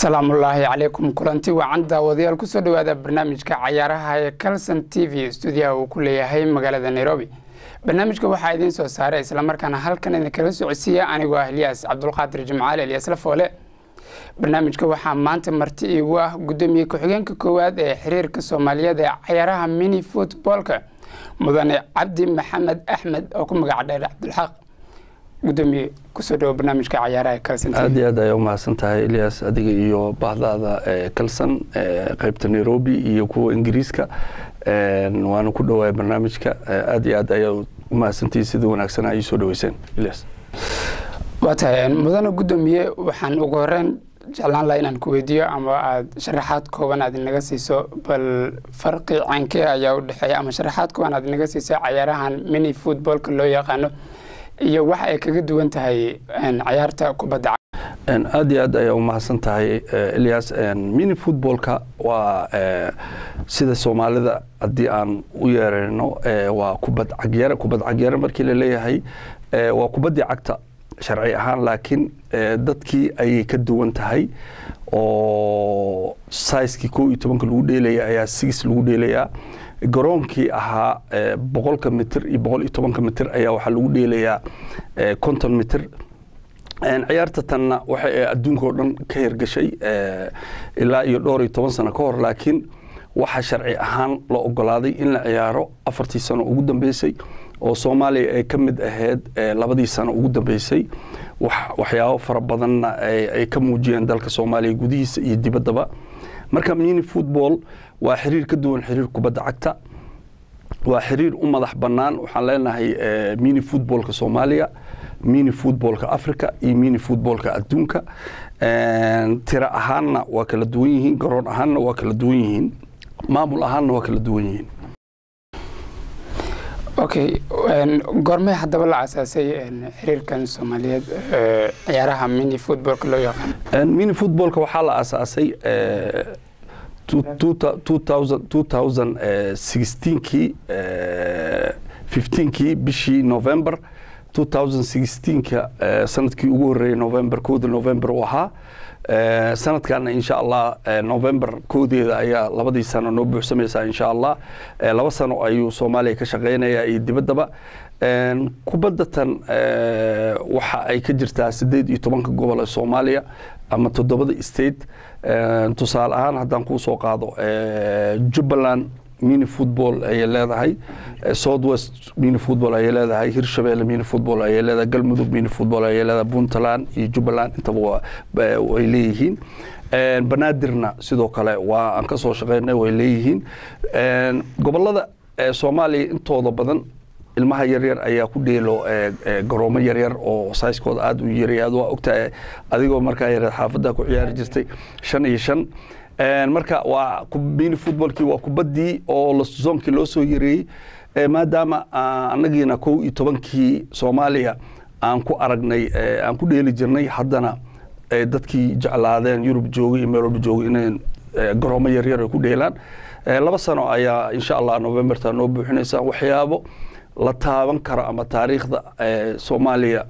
asalaamullaahi calaykum kulanti wacan daawadayaal kusoo dhowaada barnaamijka cayaaraha ee calson t v stuudiyaha uu ku leeyahay magaalada nairobi barnaamijka waxaa idiin soo saaray islamarkaana halkan idinkala socodsiiya anigoo ah ilyaas cabdulqaadir jimcaale elyaas lafoole barnaamijka waxaa maanta marti iigu ah gudoomiye ku-xigeenka koowaad ee xiriirka soomaaliyeed ee cayaaraha mini futboolka mudane cabdi maxamed axmed oo ku magaca dheer cabdulxaaq gudoomiye kusoo dhawo barnaamijka cayaaraha calson aad iyo aad ayaa umahadsan tahay ilyas adiga iyo bahdaada calson qeybta nairobi iyo kuwa ingiriiska waana ku dhawaay barnaamijka aad iyo aad ayaa umahadsantihi sida wanaagsan ay soo dhaweyseen ilyas waa tahay mudane gudoomiye waxaan ugu horeyn jeclaan laha inaan ku weydiiyo ama aada sharaxaad kooban aad inaga siiso bal farqi caankee ayaa u dhexeeya ama sharaxaad kooban aad inaga siiso cayaarahan mini footballka loo yaqaano iyo waxa ay kaga duwan tahay cayaarta kubadda aad iyo aad ayaa umahadsan tahay ilyas mini footballka waa sida soomaalida haddii aan u yeerayno waa kubad cagyare kubad cagyare markii la leeyahay waa kubaddii cagta sharci ahaan laakiin dadkii ayay ka duwan tahay oo saiskii ko iyo tobanka lagu dheelaya ayaa six lagu dheelayaa garoonkii ahaa boqolka mitir iyo boqol iyo tobanka mitir ayaa waxaa lagu dheelayaa konton mitir ciyaarta tanna waxay adduunka oo dhan ka hirgashay ilaa iyo dhowr iyo toban sano ka hor laakiin waxaa sharci ahaan la ogolaaday in la ciyaaro afartii sano ugu dambeysay oo soomaaliya ay ka mid ahayd labadii sano ugu dambeysay waxyaabo fara badanna ay ka muujiyeen dalka soomaaliya gudihiisa iyo dibaddaba marka mini football waa xiriir ka duwan xiriir kubadda cagta waa xiriir u madax bannaan waxaan leenahay mini footballka soomaaliya mini footballka africa iyo mini footballka adduunka tiro ahaanna waa kala duwan yihiin garoon ahaanna waa kala duwan yihiin maamul ahaanna waa kala duwan yihiin okay goormee haddaba la asaasay xiriirkan soomaaliyeed ciyaaraha mini footballka loo yaqaano mini footballka waxaa la asaasay kii fifteenkii bishii november ka sanadkii ugu horreeyey november kooda november uu ahaa sanadkana insha allah november koodeeda ayaa labadii sano noo buuxsamaysaa insha allah laba sano ayuu soomaaliya ka shaqaynaya iyo dibaddaba kubadda tan waxa ay ka jirtaa siddeed iyo tobanka gobol ee soomaaliya ama toddobada state tusaale ahaan haddaan kuu soo qaado jubbaland mini football ayay leedahay south west mini football ayay leedahay hirshabeelle mini football ayay leedahay galmudug mini football ayay leedahay puntland iyo jubbaland intaba way leeyihiin banaadirna sidoo kale waa aan ka soo shaqaynay way leeyihiin gobollada soomaaliya intooda badan ilmaha yaryar ayaa ku dheelo garoomo yaryar oo saiskooda aada u yaray waa ogtahay adigoo markaa yareed xaafadda ku ciyaari jirtay shan iyo shan marka waa mini footballkii waa kubaddii oo zoonkii loo soo yareeyey maadaama annagiina kow iyo tobankii soomaaliya aan ku aragnay aan ku dheeli jirnay haddana dadkii jeclaadeen yurub joogay iyo meel walba joogay inay garoomo yaryar ay ku dheelaan laba sano ayaa insha allah novemberta noo buuxinaysa waxyaabo la taaban karo ama taariikhda soomaaliya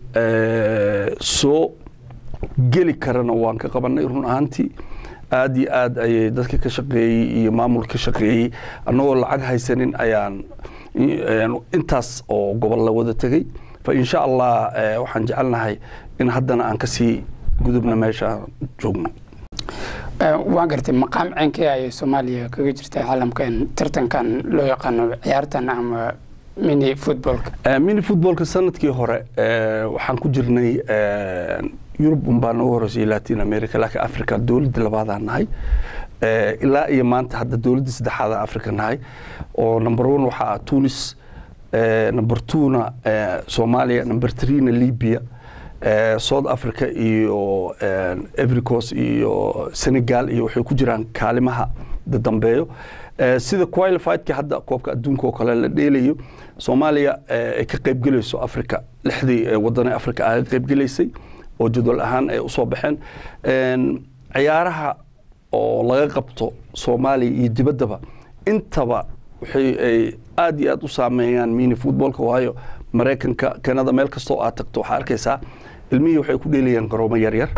soo geli karana waan ka qabanay run ahaantii aad iyo aad ayay dadka ka shaqeeyey iyo maamul ka shaqeeyey annagoo lacag haysanin ayaan intaas oo gobol la wada tegey fa insha allah waxaan jecelnahay in haddana aan kasii gudubna meesha joogno waa gartay maqaam ceenkee ayay soomaaliya kaga jirta caalamkan tartankan loo yaqaano ciyaartan ama mini footballka mini footballka sanadkii hore waxaan ku jirnay yurub unbaa nooga horeysay latin america laakiin africa dowladda labaadaan nahay ilaa iyo maanta hadda dowladda saddexaadaan africa nahay oo number one waxaa ah tunis number twona soomaaliya number threena libya south africa iyo evericos iyo senegal iyo waxay ku jiraan kaalimaha dambeeyo sida qualifiedka hadda koobka adduunka oo kale la dheelayo soomaaliya ay ka qaybgelayso africa lixdii wadane africa ay ka qaybgelaysay oo jadwal ahaan ay usoo baxeen ciyaaraha oo laga qabto soomaaliya iyo dibaddaba intaba waxay ay aad iyo aad u saameeyaan mini footballka waayo maraykanka kanada meel kastoo aad tagto waxaa arkaysaa ilmihii waxay ku dheelayaan garoomo yaryar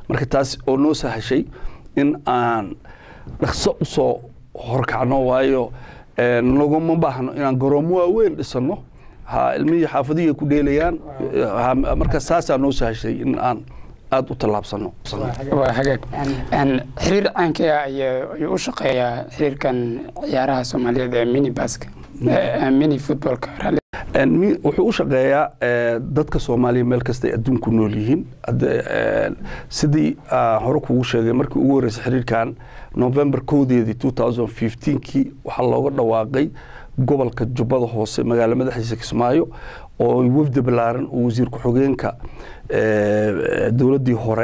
marka taas oo noo sahashay in aan dhaqso usoo horkacno waayo naguma baahno inaan garoomo waaweyn dhisano ha ilmihii xaafadihii ku dheelayaan marka saasaa noo sahashay in aan aada u tallaabsano waa hagaag xiriir caankii ah ayuu u shaqeeyaa xiriirkan ciyaaraha soomaaliyeed ee mini baska mini footballka wuxuu u shaqeeyaa dadka soomaaliya meel kastay adduunku nool yihiin sidii hore kugu sheegay markii ugu horreysay xiriirkan november kowdeedii two thousand fifteenkii waxaa looga dhawaaqay gobolka jubbada hoose magaalo madaxiisa kismaayo oo wafdi balaaran uu wasiir ku-xigeenka dowladdii hore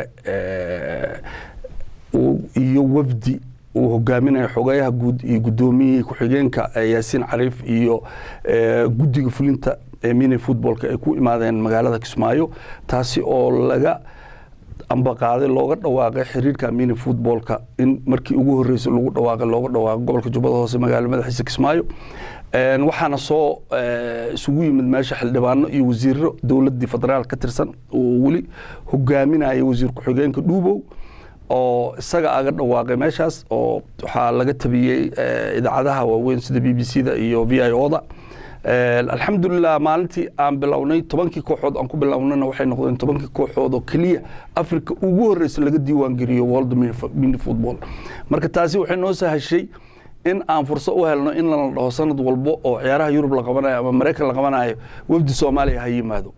iyo wafdi uu hogaaminayo xogeyaha guud iyo guddoomiyihii ku-xigeenka yaasiin cariif iyo guddiga fulinta ee mini footballka ay ku imaadeen magaalada kismaayo taasi oo laga ambaqaaday looga dhawaaqay xiriirka mini footballka in markii ugu horreysay lagu dhawaaqay looga dhawaaqay gobolka jubbada hoose magaalo madaxiisa kismaayo waxaana soo isugu yimid meesha xildhibaano iyo wasiiro dowladdii federaal ka tirsan oo weli hogaaminaya wasiir ku-xigeenka dhuubow oo isaga aga dhawaaqay meeshaas oo waxaa laga tabiyey idaacadaha waaweyn sida b b c da iyo v i o da alxamdulilah maalintii aan bilownay tobankii kooxood aan ku bilownana waxay noqdeen tobankii kooxood oo keliya africa ugu horreysa laga diiwaan geliyo world mini football marka taasi waxay noo sahashay in aan fursad u helno in lana dhaho sanad walbo oo ciyaaraha yurub la qabanayo ama maraykan la qabanayo wafdi soomaaliya ha yimaado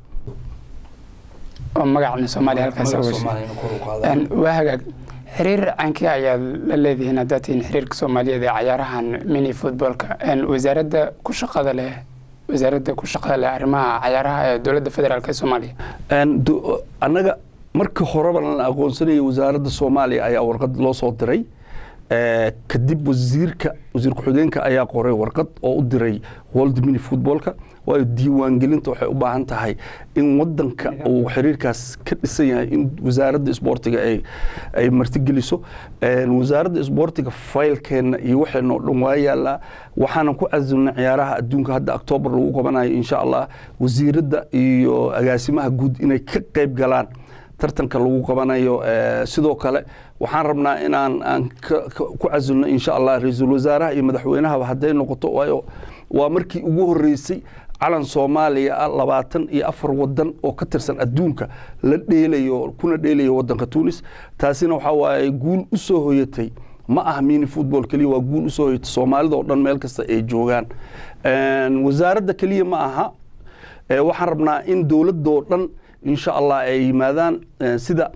oo magacna soomaaliya halkaas waa hagaag xiriir caankii ayaad la leedihiin haddaad tihiin xiriirka soomaaliyeed ee cayaarahan mini footballka wasaaradda ku shaqada leh wasaaradda ku shaqada leh arrimaha cayaaraha ee dowladda federaalk ee soomaaliya annaga markii horeba lana aqoonsanayay wasaaradda soomaaliya ayaa warqad loo soo diray kadib wasiirka wasiir ku-xigeenka ayaa qoray warqad oo u diray world mini footballka waayo diiwaangelinta waxay u baahan tahay in wadanka uu xiriirkaas ka dhisan yahay in wasaaradda isboortiga ay martigeliso wasaaradda isboortiga faylkeenna iyo waxeenoo dhan waa yaallaa waxaanan ku casilnay ciyaaraha adduunka hadda octoobar lagu qabanayo insha allah wasiiradda iyo agaasimaha guud inay ka qayb galaan tartanka lagu qabanayo sidoo kale waxaan rabnaa inaan aan ku casilno insha allah ra-iisul wasaaraha iyo madaxweynahaba hadday noqoto waayo waa markii ugu horreysay calan soomaaliya ah labaatan iyo afar wadan oo ka tirsan adduunka la dheelayo kuna dheelayo wadanka tunis taasina waxaa waaye guul u soo hoyatay ma ah mini football keliya waa guul usoo hoyatay soomaalida oo dhan meel kasta ay joogaan wasaaradda keliya ma aha waxaan rabnaa in dowladoo dhan insha allah ay yimaadaan sida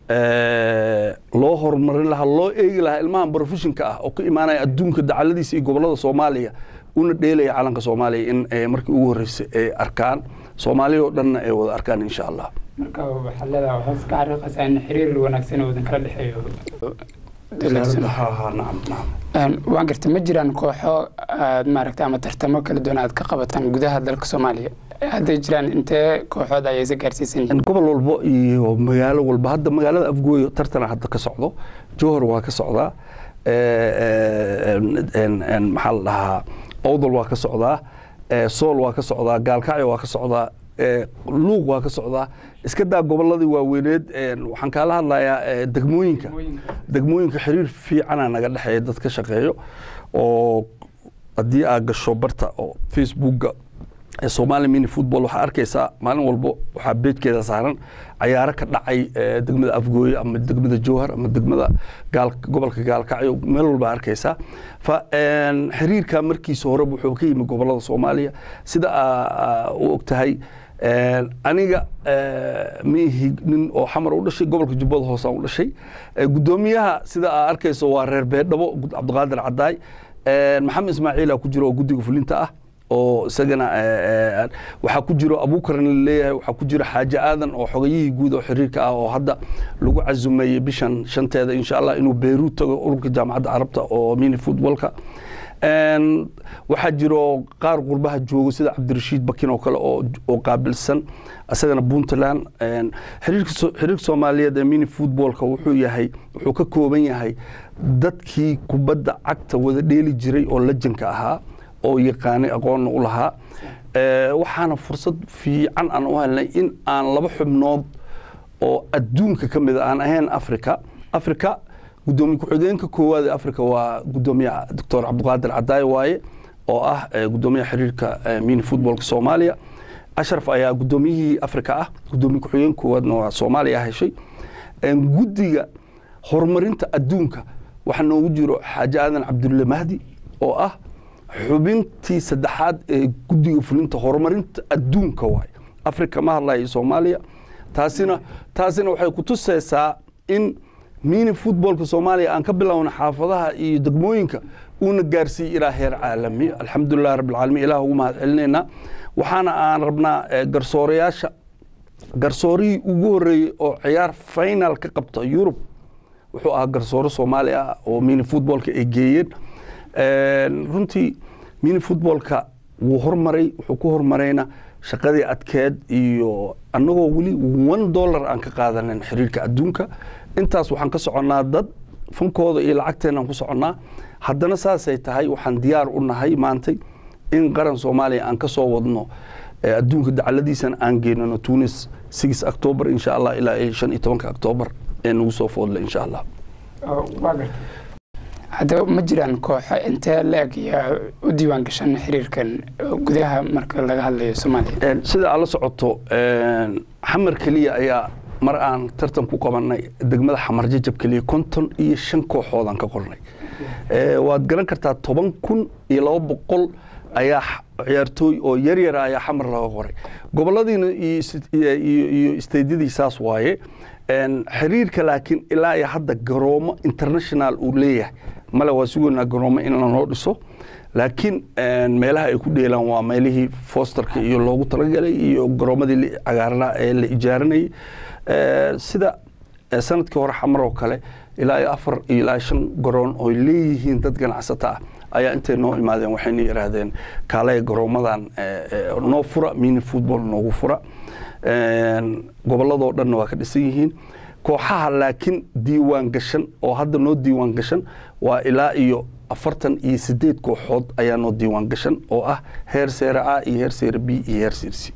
loo horumarin lahaa loo eegi lahaa ilmahan professionka ah oo ka imaanaya adduunka dacaladiisa iyo gobolada soomaaliya una dheelaya calanka soomaaliya in markii ugu horreysay ay arkaan soomaaliya oo dhanna ay wada arkaan insha allah marka waxaad leedahay waxaad ka cariiqaysaa in xiriir wanaagsan wadan kala dhexeeyo waan garta ma jiraan kooxo aad maaragta ama tartamo kala duwan aad ka qabataan gudaha dalka soomaaliya hadday jiraan intee kooxood ayaysa gaarsiisan yihiin gobol walbo iyo magaalo walba hadda magaalada afgooyo tartana hadda ka socdo johor waa ka socdaa maxaa la dhahaa owdal waa ka socdaa sool waa ka socdaa gaalkacyo waa ka socdaa luuq waa ka socdaa iska daa goboladii waaweyneed waxaan kaala hadlayaa degmooyinka degmooyinka xiriir fiicana naga dhexeeya dad ka shaqeeyo oo haddii aad gasho barta oo facebookga somalia mini football waxaa arkaysaa maalin walbo waxaa beejkeeda saaran cayaaro ka dhacay degmada afgooye ama degmada jowhar ama degmada gobolka gaalkacyo meel walba arkaysaa fa xiriirka markiisa hore wuxuu ka yimi gobolada soomaaliya sida u og tahay aniga ma ihi nin oo xamar u dhashay gobolka jubbada hoose aan u dhashay guddoomiyaha sida aa arkayso waa reer beedhabo cabdiqaadir cadaay maxamed ismaaciila ku jiro oo guddiga fulinta ah oo isagana waxaa ku jiro abuukarna laleeyahay waxaa ku jiro xaaje aadan oo xogayihii guud oo xiriirka ah oo hadda lagu casumeeyey bishan shanteeda insha allah inuu beyruut tago ururka jaamacadda carabta oo mini footballka waxaa jiro qaar qurbaha joogo sida cabdirashiid bakin oo kale oo qaabilsan isagana puntland xiriirka soomaaliyeed ee mini footballka wuxuu yahay wuxuu ka kooban yahay dadkii kubadda cagta wada dheeli jiray oo lajanka ahaa oo yaqaanay aqoonna u lahaa waxaana fursad fiican aan u helnay in aan laba xubnood oo adduunka ka mid a aan ahayn africa africa gudoomiye ku-xigeenka koowaad ee africa waa gudoomiye doctor cabdiqaadir cadaaye waaye oo ah gudoomiyaha xiriirka mini footballka soomaaliya ashraf ayaa gudoomiyihii africa ah gudoomiye ku-xigeen koowaadna waa soomaaliya heshay guddiga horumarinta adduunka waxaa noogu jiro xaaji aadan cabdulle mahdi oo ah xubintii saddexaad ee guddiga fulinta horumarinta adduunka waay africa ma hadlayo soomaaliya taasina taasina waxay ku tusaysaa in mini footballka soomaaliya aan ka bilowna xaafadaha iyo degmooyinka uuna gaarsiiyey ilaa heer caalami alxamdulilah rabbilcaalamiin ilah ugu mahad celinaynaa waxaana aan rabnaa garsoorayaasha garsoorihii ugu horreeyey oo ciyaar final ka qabta yurub wuxuu ahaa garsoore soomaali ah oo mini footballka ay geeyeen runtii mini footballka wuu hormaray wuxuu ku hormarayna shaqadii adkeed iyo annagoo weli one dollar aan ka qaadanan xiriirka adduunka intaas waxaan ka soconnaa dad fankooda iyo lacagteenaan ku soconnaa haddana saasay tahay waxaan diyaar u nahay maantay in qaran soomaaliya aan ka soo wadno adduunka dacaladiisana aan geenano tunis six october insha allah ilaa iyo shan iyo tobanka october ee nagu soo foodla insha allah haddaba ma jiraan kooxo intee la-eg yaa u diiwaan gashan xiriirkan gudaha marka laga hadlayo soomaaliya sida aad la socoto xamar keliya ayaa mar aan tartan ku qabanay degmada xamar jajab keliya konton iyo shan kooxoodaan ka qornay waad garan kartaa toban kun iyo laba boqol ayaa ciyaartooy oo yaryara ayaa xamar laga qoray goboladiina iyo isteydyadii saas waaye xiriirka laakiin ilaa iyo hadda garoomo international uu leeyahay male waa sugoynaa garoomo in lanoo dhiso laakiin meelaha ay ku dheelaan waa meelihii fosterka iyo loogu talagalay iyo garoomadii cagaarnaa ee la ijaaranayay sida sanadkii hore xamar oo kale ilaa iyo afar iyo ilaa shan garoon oo leeyihiin dad ganacsato ah ayaa intay noo imaadeen waxayna yidhaahdeen kaalaya garoomadan noo fura mini football noogu fura gobolladoo dhanna waa ka dhisan yihiin kooxaha laakiin diiwaan gashan oo hadda noo diiwaan gashan waa ilaa iyo afartan iyo sideed kooxood ayaa noo diiwaan gashan oo ah heer seere a iyo heer seere b iyo heer seere c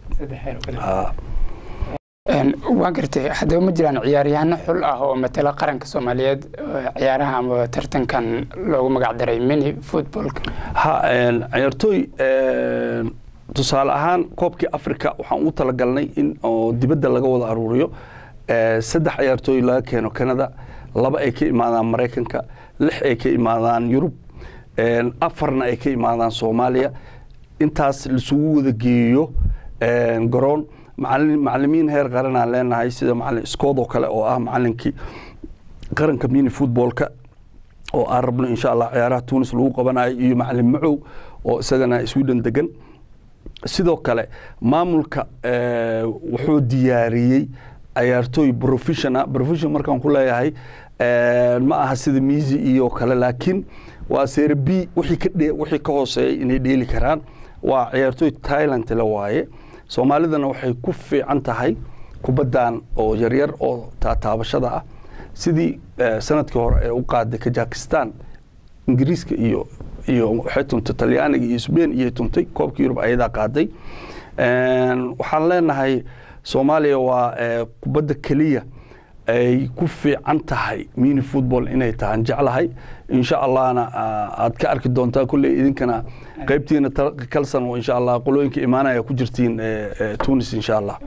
waa gartay haddaba ma jiraan ciyaaryahanno xul ah oo matala qaranka soomaaliyeed ciyaaraha ama tartankan loogu magac daray mini footballka ha ciyaartooy tusaale ahaan koobkii africa waxaan u talagalnay in oo dibadda laga wada aruuriyo saddex ciyaartooy laga keeno canada laba ay ka imaadaan maraykanka lix ay ka imaadaan yurub afarna ay ka imaadaan soomaaliya intaas laisugu wada geeyo garoon macalimiin heer qaranaan leenahay sida macalin scood oo kale oo ah macalinkii qaranka mini footballka oo aan rabno insha allah ciyaaraha tunis lagu qabanayo iyo macalin macow oo isagana sweden degan sidoo kale maamulka wuxuu diyaariyey ciyaartooy professional professional markaan ku leeyahay ma aha sida miisi iyo kale laakiin waa seere b wixii ka dhe wixii ka hooseeyay inay dheeli karaan waa ciyaartooy thailand la waaye soomaalidana waxay ku fiican tahay kubaddan oo yaryar oo taataabashada ah sidii sanadkii hore ee u qaaday kajakistan ingiriiska iyo iyo waxay tuntay talyaaniga iyo sbain iyay tuntay koobka yurub ayadaa qaaday waxaan leenahay soomaaliya waa kubadda keliya ay ku fiican tahay mini football inay tahaan jeclahay insha allahna aad ka arki doontaa kulley idinkana qaybtiina kalsan insha allah qolooyinka imaanaya ku jirtiin tunis insha allah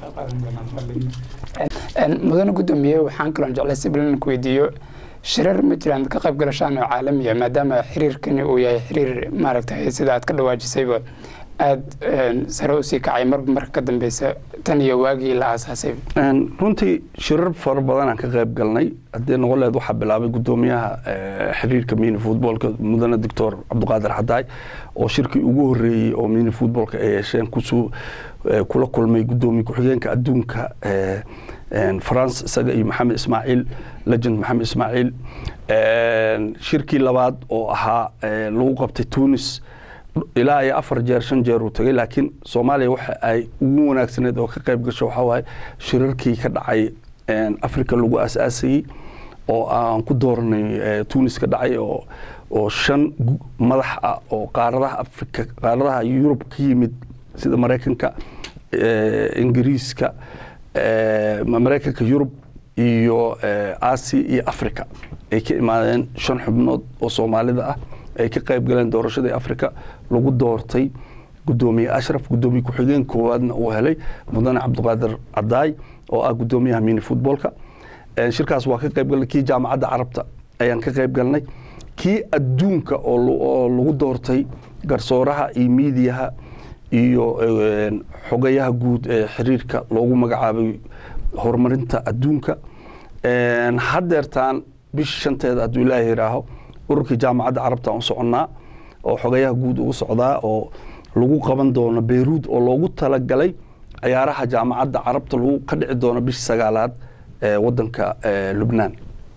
mudane guddoomiye waxaan kaloon jeclay si balan ku weydiiyo shirar ma jiraan ka qayb galashaan oo caalamiya maadaama xiriirkani uu yahay xiriir maaragtay sida aad ka dhawaajisayba aada sare usii kacay marba marka ka dambeysa tan iyo waagii la aasaasay runtii shirar fara badanaan ka qayb galnay haddii noqoleed waxaa bilaabay guddoomiyaha xiriirka mini footballka mudane doctor cabdiqaadir xadaay oo shirkii ugu horeeyey oo mini footballka ay yeesheen kusuu kula kulmay guddoomiye ku-xigeenka adduunka france isaga iyo maxamed ismaaciil legend maxamed ismaaciil shirkii labaad oo ahaa lagu qabtay tunis ilaa iyo afar jeer shan jeer uu tagay laakiin soomaaliya waxa ay ugu wanaagsaneed oo ka qayb gasho waxaa waaye shirarkii ka dhacay africa lagu aasaasayey oo aan ku dooranay tunis ka dhacay oo oo shan madax ah oo qaaradaha africa qaaradaha yurub ka yimid sida maraykanka ingiriiska maraykanka yurub iyo asia iyo africa ay ka imaadeen shan xubnood oo soomaalida ah ay ka qayb galeen doorashadii africa lagu doortay gudoomiye ashraf gudoomiye ku-xigeen koowaadna uu helay mudane cabdiqaadir cadaay oo ah gudoomiyaha mini footballka shirkaas waa ka qayb galnay kii jaamacadda carabta ayaan ka qayb galnay kii adduunka oo lagu doortay garsooraha iyo miidiyaha iyo xogayaha guud ee xiriirka loogu magacaabay horumarinta adduunka haddeertaan bisha shanteeda hadduu ilaaha yidhaaho ururkii jaamacadda carabta u soconnaa oo xogayaha guud ugu socdaa oo lagu qaban doono beyruud oo loogu talagalay ciyaaraha jaamacadda carabta lagu ka dhici doono bisha sagaalaad ee wadanka lubnaan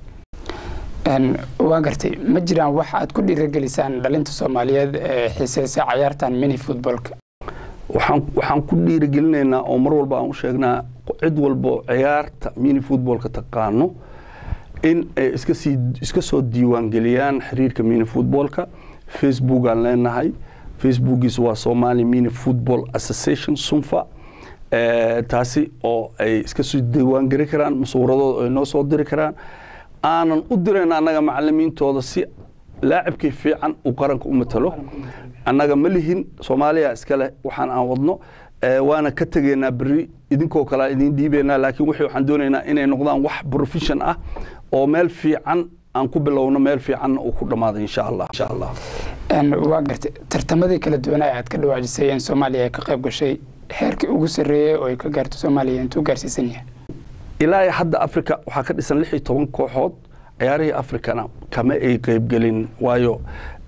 waa gartay ma jiraan wax aad ku dhiiragelisaan dhalinta soomaaliyeed ee xiiseysa cayaartan mini footballka waxaan ku dhiiragelinaynaa oo mar walba aan u sheegnaa cid walbo ciyaarta mini footballka taqaano in ay iska soo diiwaangeliyaan xiriirka mini footballka facebook aan leenahay facebookiisa waa somali mini football association sunfa taasi oo ay iska soo diiwaangeli karaan masuuradooda ay noo soo diri karaan aanan u dirayn annaga macalimiintooda si laacibkii fiican uu qaranka u matalo annaga ma lihin soomaaliya iskale waxaan aan wadno waana ka tegaynaa beri idinkoo kale idiin dhiibaynaa laakiin wixii waxaan doonaynaa inay noqdaan wax profession ah oo meel fiican aan ku bilowno meel fiicanna uu ku dhammaado insha allah insha allah waa gartay tartamadii kala duwanaa aad ka dhawaajisay in soomaaliya ay ka qayb gashay heerkii ugu sarreeyey oo ay ka gaarto soomaaliya intuu gaarsiisan yahay ilaa hadda africa waxaa ka dhisan lix iyo toban kooxood ciyaarihii africana kama ay qaybgelin waayo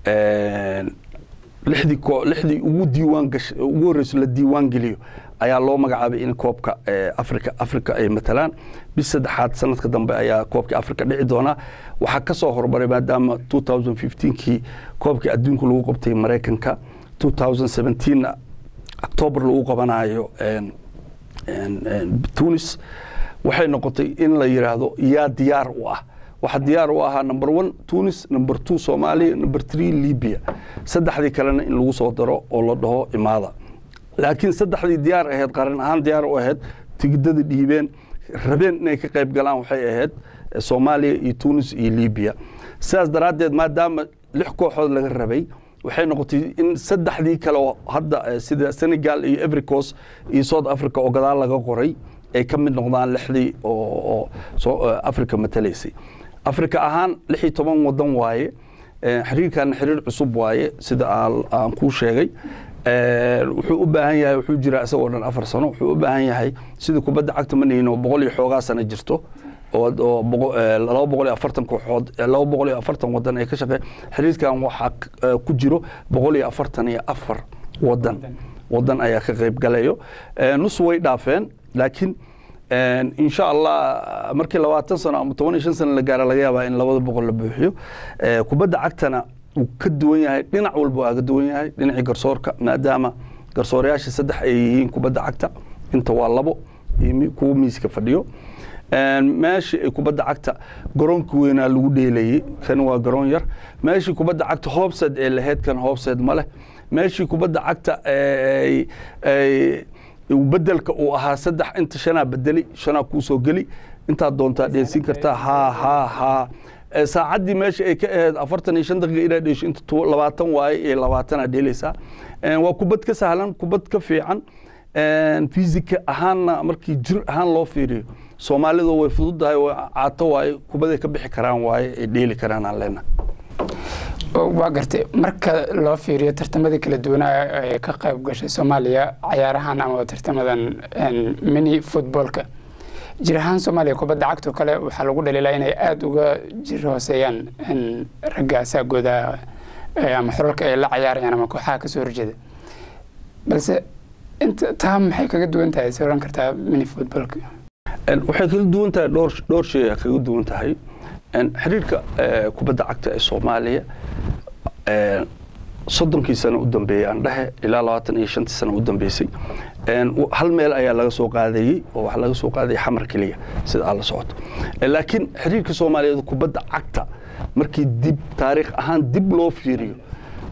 lixdii lixdii ugu diiwaan gash ugu horreyso la diiwaan geliyo ayaa loo magacaabay in koobka africa africa ay matalaan bis saddexaad sanadka dambe ayaa koobka africa dhici doonaa waxaa ka soo hormaray maadaama two thousand fifteenkii koobkii adduunka lagu qabtay maraykanka two thousand seventeenna octoobar lagu qabanayo tunis waxay noqotay in la yidhaahdo yaa diyaar u ah waxaa diyaar u ahaa number one tunis number two soomaaliya number three libya saddexdii kalena in lagu soo daro oo la dhaho imaada laakiin saddexdii diyaar ahayd qaran ahaan diyaar u ahayd tigidada dhiibeen rabeen inay ka qayb galaan waxay ahayd soomaaliya iyo tunis iyo libya sidaas daraaddeed maadaama lix kooxood laga rabay waxay noqotay in saddexdii kale hadda sida senegal iyo evericos iyo south africa oo gadaal laga qoray ay ka mid noqdaan lixdii oo africa matalaysay africa ahaan lix iyo toban wadan waaye xiriirkan xiriir cusub waaye sida aan kuu sheegay wuxuu u baahan yahay wuxuu jiraa isagoo dhan afar sano wuxuu u baahan yahay sida kubadda cagta ma nihin oo boqol iyo xoogaa sano jirto oo laba boqol iyo afartan kooxood laba boqol iyo afartan wadan ay ka shaqeey xiriirkan waxaa ku jiro boqol iyo afartan iyo afar wadan wadan ayaa ka qayb galayo nus way dhaafeen laakiin insha allah markii labaatan sano ama toban iyo shan sano la gaara laga yaabaa in labada boqol la buuxiyo kubadda cagtana wuu ka duwan yahay dhinac walba waa ka duwan yahay dhinacii garsoorka maadaama garsoorayaasha saddex ay yihiin kubadda cagta inta waa labo iyo kuwa miiska fadhiyo meeshii ay kubadda cagta garoonka weynaa lagu dheelayey kan waa garoon yar meeshii kubadda cagta hoobsed ee laheyd kan hoobsed ma leh meeshii kubadda cagta bedelka uu ahaa saddex inta shanaa bedeli shanaa kuu soo geli intaad doontaa dheelsiin kartaa haa haa haa saacaddii meesha ay ka ahayd afartan iyo shan daqiiqa inaad dheesho inta labaatan waaye iyo labaatanaad dheelaysaa waa kubad ka sahlan kubad ka fiican fisika ahaanna markii jir ahaan loo fiiriyo soomaalidu way fududahay caato waaye kubaday ka bixi karaan waaye ay dheeli karaan aan leenahay waa gartay marka loo fiiriyo tartamadii kala duwanaa ee ka qayb gashay soomaaliya cayaarahan ama tartamadan mini footballka jir ahaan soomaaliya kubadda cagtoo kale waxaa lagu dhaliilaa inay aada uga jir hooseeyaan ragga asaagooda ama xuralka ay la cayaarayaan ama kooxaha kasoo horjeeda balse inta taa maxay kaga duwan tahay se oran kartaa mini footballka waxay kaga duwan tahay dhowr dhowr shay kaga duwan tahay xiriirka kubadda cagta ee soomaaliya soddonkii sano u dambeeyey aan dhehe ilaa labaatan iyo shantii sano u dambeysay hal meel ayaa laga soo qaadayey oo waxaa laga soo qaadayay xamar keliya sida aad la socoto laakiin xiriirka soomaaliyeed kubadda cagta markii dib taariikh ahaan dib loo fiiriyo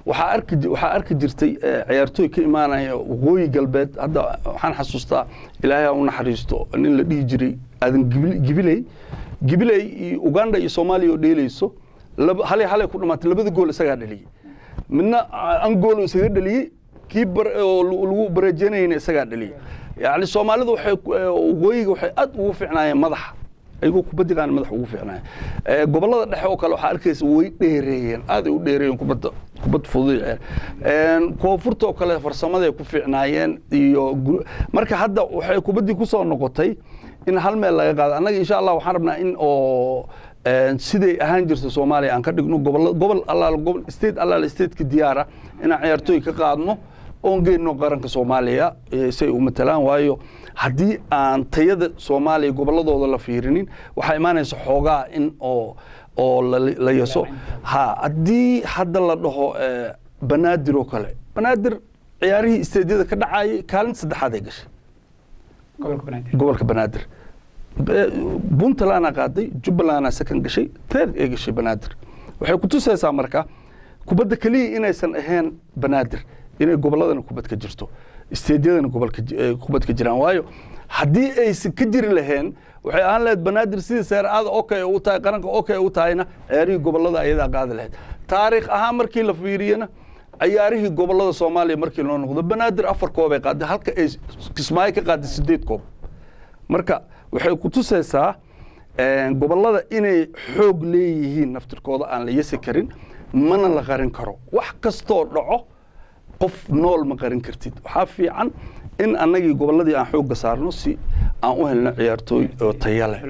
waxaa arki waxaa arki jirtay ciyaartooy ka imaanaya waqooyi galbeed hadda waxaan xasuustaa ilaahay ha u naxariisto nin la dhihi jiray aadan gibiley gibiley iyo uganda iyo soomaaliya oo dheelayso halay halay ku dhamaatay labada gool isagaa dhaliyey midna angool isaga dhaliyey kii oo lagu bareejanayna isagaa dhaliyey yacni soomaalidu waxay waqooyiga waxay aad ugu fiicnaayeen madaxa ayagoo kubaddigaan madax ugu fiicnaayeen gobollada dhexe oo kale waxaa arkaysa way dheereeyeen aad ay u dheereeyeen kubadda kubad fudud koonfurta oo kale farsamaday ku fiicnaayeen iyo marka hadda waxay kubaddii ku soo noqotay in hal meel laga qaado annaga insha allah waxaan rabnaa in oo siday ahaan jirta soomaaliya aan ka dhigno gobol gobol allaal gobol state allaal stateka diyaara inaan ciyaartooy ka qaadno oon geyno qaranka soomaaliya say u matalaan waayo haddii aan tayada soomaaliya gobolladooda la fiirinin waxaa imaanaysa xoogaa in oo oo la yaso ha haddii hadda la dhaho banaadir oo kale banaadir ciyaarihii isteedyada ka dhacayay kaalin saddexaad ay gashay gobolka banaadir puntlandna qaaday jubbalandna second gashay third ay gashay banaadir waxay ku tusaysaa marka kubadda keliya inaysan ahayn banaadir inay gobolladana kubad ka jirto isteedyadana gobolka kubad ka jiraan waayo haddii aysan ka jiri laheen waxay ahaan lahayd banaadir sidii seer aada okay u tahay qaranka okay u tahayna ciyaarihii gobollada ayadaa qaadi lahayd taariikh ahaan markii la fiiriyana ciyaarihii gobollada soomaaliya markii loo noqdo banaadir afar koobay qaaday halka ay kismaayo ka qaaday sideed koob marka waxay ku tusaysaa gobollada inay xoog leeyihiin naftirkooda aan la yasi karin mana la qarin karo wax kastoo dhaco qof nool ma qarin kartid waxaa fiican in annagii gobolladii aan xoogga saarno si aan u helno ciyaartooy oo taya leh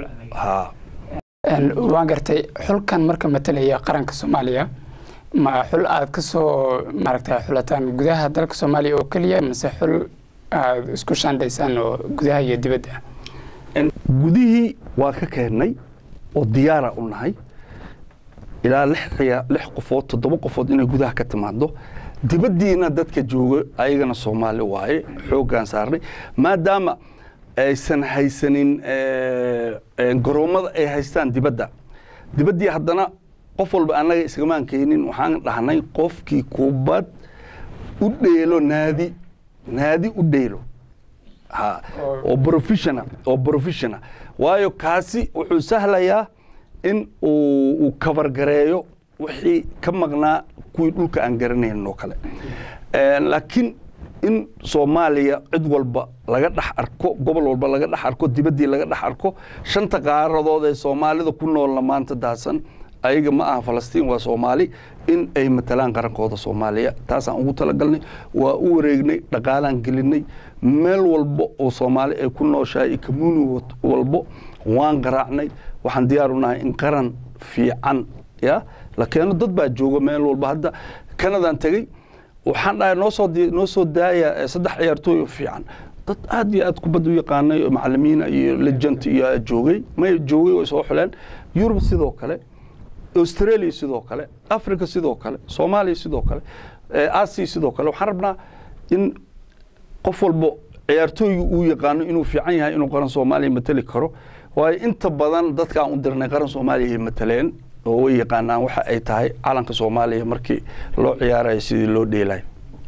waan gartay xulkan marka matalaya qaranka soomaaliya ma xul aad ka soo maaragta xulataan gudaha dalka soomaaliya oo keliya mase xul aad isku shaandhaysaan oo gudaha iyo dibadda gudihii waa ka keennay oo diyaara u nahay ilaa lix qofood toddoba qofood inay gudaha ka timaado dibaddiina dadka jooga ayagana soomaali waaye xooggaan saarnay maadaama aysan haysanin garoommada ay haystaan dibadda dibaddii haddana qof walba annaga iskamaan keenin waxaan dhahnay qofkii kubad u dheelo naadi naadi u dheelo ha oo professional oo professional waayo kaasi wuxuu sahlayaa in uu kabargareeyo wixii ka maqnaa kuwii dhulka aan garanaynin oo kale laakiin in soomaaliya cid walba laga dhex arko gobol walba laga dhex arko dibaddii laga dhex arko shanta qaaradood ee soomaalida ku noolna maanta daasan ayaga ma aha falastiin waa soomaali in ay matalaan qarankooda soomaaliya taasaan ugu talagalnay waa u wareegnay dhaqaalaan gelinay meel walba oo soomaali ay ku nooshahay iyo commuuni walbo waan garaacnay waxaan diyaar u nahay in qaran fiican ya la keeno dad baa jooga meel walba hadda kanadaan tegey waxaan dhahay noo soo noo soo daaya saddex ciyaartooy oo fiican dad aad iyo aad kubadda u yaqaanay macalimiina iyo legent iyo joogay may joogay oo soo xuleen yurub sidoo kale australia sidoo kale africa sidoo kale soomaaliya sidoo kale asia sidoo kale waxaan rabnaa in qof walba ciyaartooyga uu yaqaano inuu fiican yahay inuu qaran soomaaliya mateli karo waayo inta badan dadkaan u dirnay qaran soomaaliya ay mataleen oo way yaqaanaan waxa ay tahay calanka soomaaliya markii loo ciyaarayo sidii loo dheelayo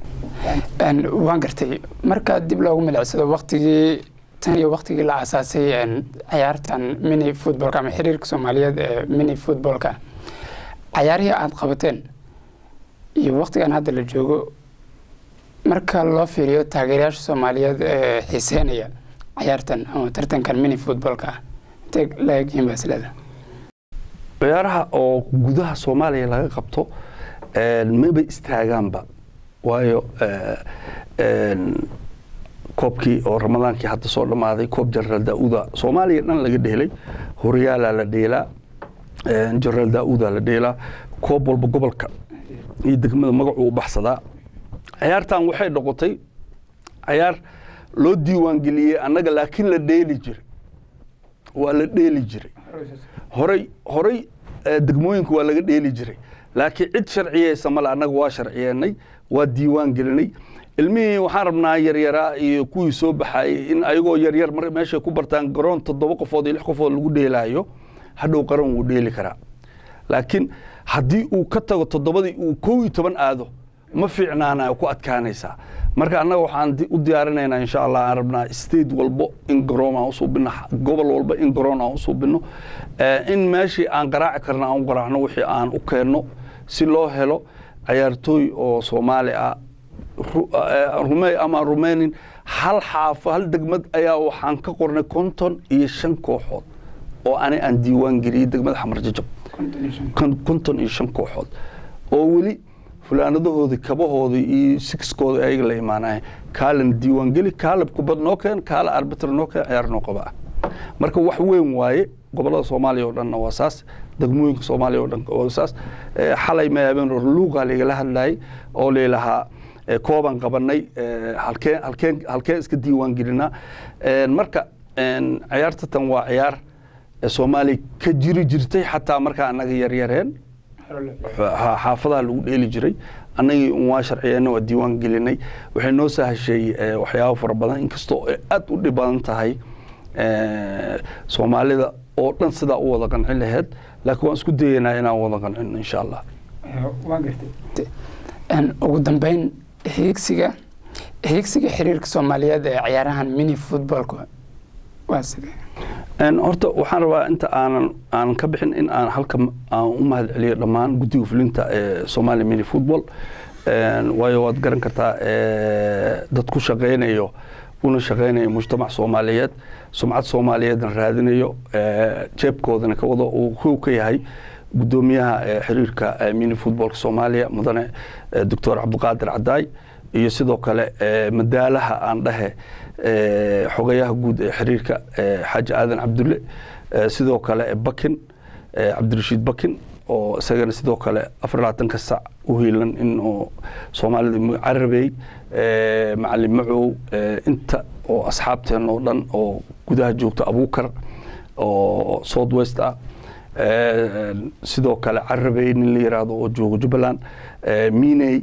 waan gartay marka dib loogu milicsado waktigii tan iyo waktigii la aasaasay ciyaartan mini footballka ama xiriirka soomaaliyeed ee mini footballka cayaarihii aada qabateen iyo waktigan hadda la joogo marka loo fiiriyo taageerayaasha soomaaliyeed ee xiiseynaya cayaartan ama tartankan mini footballka intee laegyihiin baa isleeda ciyaaraha oo gudaha soomaaliya laga qabto maba istaagaanba waayo koobkii oo ramadaankii hadda soo dhammaaday koob jenaraal daauda soomaaliya dhan laga dheelay horyaalaa la dheelaa jenaraal daauda la dheelaa koob walba gobolka iyo degmada magacuu u baxsadaa ciyaartan waxay noqotay ciyaar loo diiwaangeliyey annaga laakiin la dheeli jiray waa la dheeli jiray horay horay degmooyinka waa laga dheeli jiray laakiin cid sharciyeysa male annaga waa sharciyeennay waa diiwaan gelinay ilmihii waxaan rabnaa yaryaraa iyo kuwii soo baxaayey in ayagoo yaryar mar meeshay ku bartaan garoon toddoba qofood iyo lix qofood lagu dheelaayo hadhow qaran wuu dheeli karaa laakiin haddii uu ka tago toddobadii uu kow iyo toban aado ma fiicnaana ku adkaanaysaa marka annaga waxaan u diyaarinaynaa insha allah aan rabnaa state walbo in garoon aan usuubino gobol walba in garoon aan usuubino in meeshii aan garaaci karna aan u garaacno wixii aan u keenno si loo helo cayaartooy oo soomaali ah rumey ama rumeynin hal xaafo hal degmad ayaa waxaan ka qornay konton iyo shan kooxood oo ani aan diiwaan geliyey degmada xamar jajab konton iyo shan kooxood oo weli fulaanadahoodii kabahoodii iyo sixkooda ayaga la imaanaya kaalana diiwaan geli kaala kubad noo keen kaala arbiter noo keen ciyaar noo qaba ah marka wax weyn waaye gobolada soomaaliya oo dhanna waa saas degmooyinka soomaaliya oo dhan waa saas xalay ma habeen luuqa laigala hadlayay oo laylahaa koobaan qabanay halkeen halkeen halkeen iska diiwaan gelinaa marka ciyaarta tan waa ciyaar soomaaliya ka jiri jirtay xataa markaa annaga yaryareen xaafadaha lagu dheeli jiray annagii waa sharciyeenna waa diiwaan gelinay waxay noo sahashay waxyaabo fara badan inkastoo ay aad u dhib badan tahay soomaalida oo dhan sidaa u wada qancin laheyd laakiin waan isku dayeynaa inaan wada qancino insha allah ugu dambeyn hiigsiga hiigsiga xiriirka soomaaliyeed ee ciyaarahan mini footballka waa sidee horta waxaan rabaa inta aanan aanan ka bixin in aan halka aan u mahad celiyo dhammaan guddiga fulinta ee Somali Mini Football waayo waad garan kartaa dad ku shaqeynayo una shaqeynayo mujtamac Soomaaliyeed sumcad Soomaaliyeedna raadinayo jeebkoodana ka wada uu ku ka yahay gudoomiyaha xiriirka mini footballka Soomaaliya mudane Dr. Cabdiqaadir Cadaay iyo sidoo kale madaalaha aan dhahe xogayaha guud ee xiriirka xaaji aadan cabdulle sidoo kale bakin cabdirashiid bakin oo isagana sidoo kale afar labaatanka sac u hiilan in uu soomaalida carabey macalin macow inta oo asxaabteen oo dhan oo gudaha joogta abuukar oo south west ah sidoo kale carabey nin la yiraahdo oo jooga jubbaland miney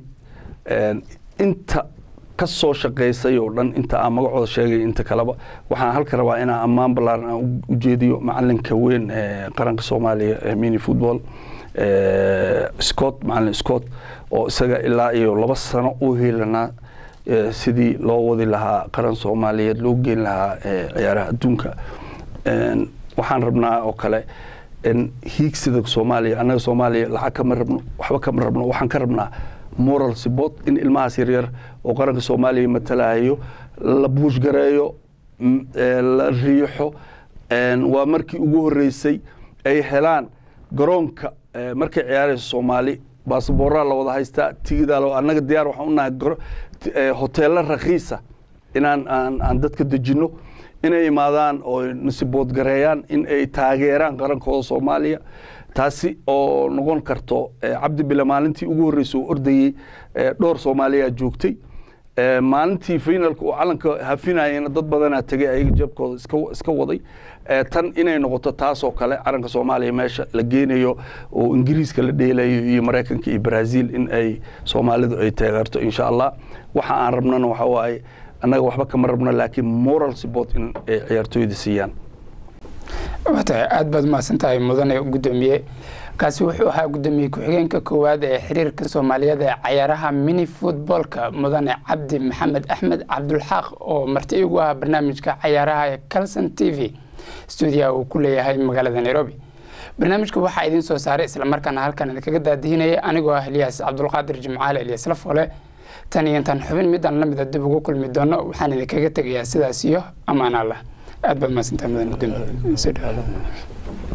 inta ka soo shaqaysay oo dhan inta aan magacooda sheegay inta kaleba waxaan halka rabaa inaan ammaan ballaaran aan u jeediyo macalinka weyn ee qaranka soomaaliya ee mini football scott macalin scott oo isaga ilaa iyo laba sano u heelanaa sidii loo wadi lahaa qaran soomaaliyeed loo geyn lahaa ciyaaraha adduunka waxaan rabnaa oo kale hiigsida soomaaliya annaga soomaaliya lacag kama rabno waxba kama rabno waxaan ka rabnaa moral support in ilmahaas yaryar oo qaranka soomaaliya matalahayo la buushgareeyo la riixo waa markii ugu horeysay ay helaan garoonka markay ciyaarayso soomaali baasabooraa la wada haystaa tigidaa annaga diyaar waxaan unahay hoteelo rakiisa inaan aan dadka dejinno inay imaadaan oo nasiboodgareeyaan in ay taageeraan qarankooda soomaaliya taasi oo noqon karto cabdi bile maalintii ugu horreysay oo ordayey dhowr soomaaliyaa joogtay maalintii finalka uu calanka hafinayena dad badanaa tegay ayaga jeebkooda iska waday tan inay noqoto taasoo kale calanka soomaaliya meesha la geenayo oo ingiriiska la dheelayo iyo maraykanka iyo brazil in ay soomaalidu ay taageerto insha allah waxa aan rabnana waxa waaye annaga waxba kama rabno laakiin moral support in ay ciyaartooyda siiyaan watahay aada baad umahadsan tahay mudane gudoomiye kaasi wuxuu ahaa gudoomiye ku-xigeenka koowaad ee xiriirka soomaaliyeed ee cayaaraha mini footballka mudane cabdi maxamed axmed cabdulxaaq oo marti igu ah barnaamijka cayaaraha ee calson t v stuudiyaha uu ku leeyahay magaalada nairobi barnaamijka waxaa idiin soo saaray islamarkaana halkan idinkaga daadihinaya anigoo ah elyaas cabdulqaadir jimcaaleelyas lafole tan iyo intaan xubin midaan la mida dib ugu kulmi doono waxaan idinkaga tegayaa sidaas iyo ammaan allah aad baad mahadsantahay mudan gudoomiye